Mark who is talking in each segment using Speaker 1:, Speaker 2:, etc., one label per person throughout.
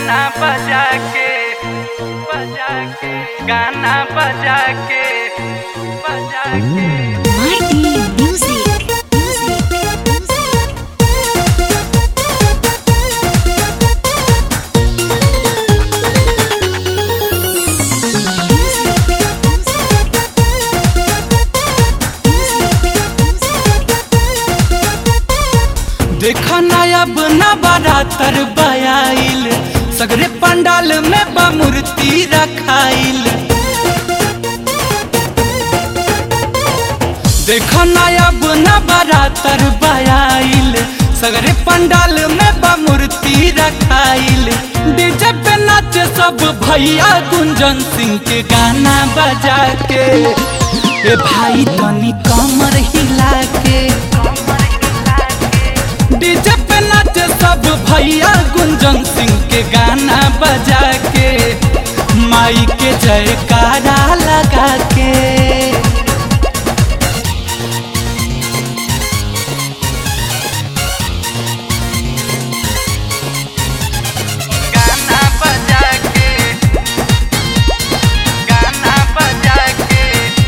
Speaker 1: गाना बजा के बजा के गाना बजा के बजा के
Speaker 2: Mighty Music. Music. Music.
Speaker 1: देखा नायब न बारातर बयाइल सगरे पंडाल में बा मूर्ति रखाइल देखा नायब न बारातर बयाइल सगरे पंडाल में बा मूर्ति रखाइल डीजे पे नाचे सब भैया गुंजन सिंह के गाना बजा के ए भाई तनी कमर हिला के डीजे पे नाचे सब भैया गुंजन सिंह के गाना बजा के माई के जयकारा लगा के गाना बजा के गाना बजा के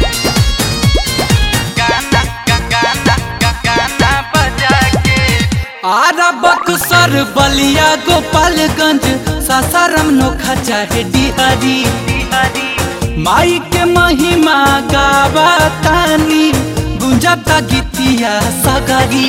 Speaker 1: गाना गाना गाना बजा के आरा बक्सर बलिया गोपालगंज सासाराम नोखा चाहे डिहरी माई के महिमा गावा तानी गुंजता गीतिया सगरी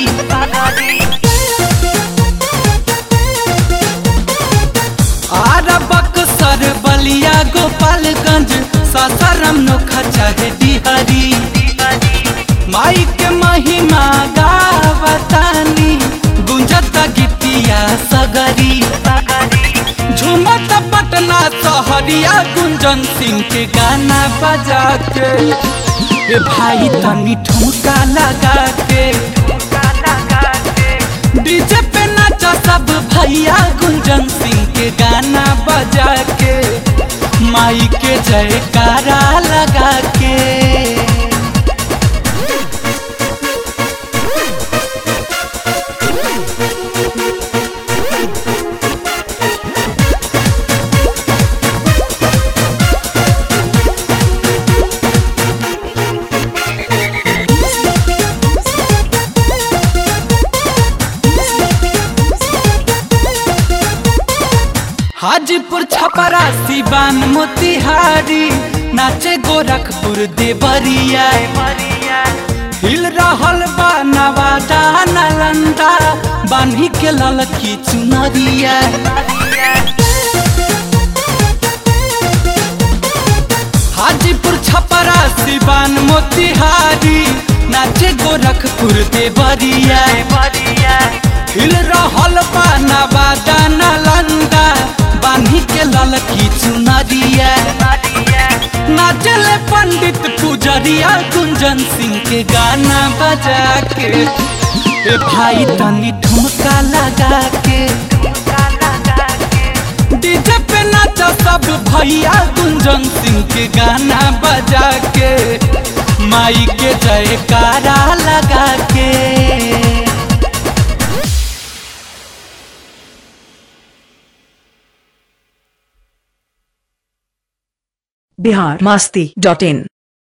Speaker 1: आरा बक्सर बलिया गोपालगंज सासाराम नोखा चाहे डिहरी माई के महिमा गावतानी गुंजत गीतिया सगरी झूमत पटना सहरिया गुंजन सिंह के गाना बजा के ए भाई तनी ठुमका लगा के डीजे पे नाचा सब भैया गुंजन सिंह के गाना बजा के माई के जयकारा लगा के हाजीपुर छपरा सिवान मोतिहारी नाचे गोरखपुर देवरिया हिल रहल बा नवादा नालंदा बान्ही के ललकी चुनरिया हाजीपुर छपरा सिवान मोतिहारी नाचे गोरखपुर देवरिया हिल रहल बा नवादा नालंदा बान्ही के ललकी चुनरिया नाचले पंडित पुजरिया गुंजन सिंह के गाना बजा के ए भाई तनी ठुमका लगा के डीजे पे नाचा सब भैया गुंजन सिंह के गाना बजा के माई के जयकारा लगा के
Speaker 3: बिहार मस्ती डॉट इन